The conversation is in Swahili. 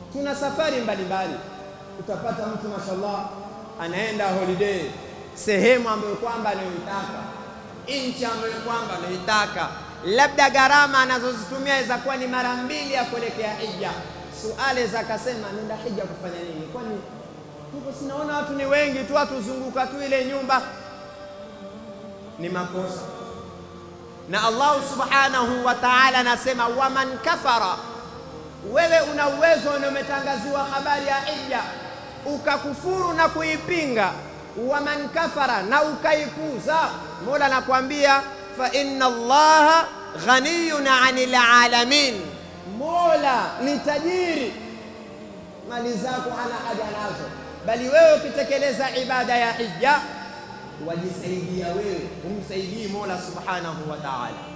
Tuna safari mbalimbali, utapata mtu mashallah anaenda holiday sehemu ambayo kwamba anayoitaka, nchi ambayo kwamba anayoitaka, labda gharama anazozitumia aweza kuwa ni mara mbili ya kuelekea hija. Suale za akasema nenda hija kufanya nini? Kwani huko sinaona watu ni wengi tu, watuzunguka tu ile nyumba. Ni makosa na Allah subhanahu wa ta'ala anasema, waman kafara, wewe una uwezo na umetangaziwa habari ya hija ukakufuru na kuipinga, waman kafara, na ukaipuza, Mola anakuambia fa inna Allaha ghaniyun anil alamin, Mola ni tajiri, mali zako hana haja nazo, bali wewe ukitekeleza ibada ya hija wajisaidia wewe, humsaidii Mola subhanahu wa ta'ala.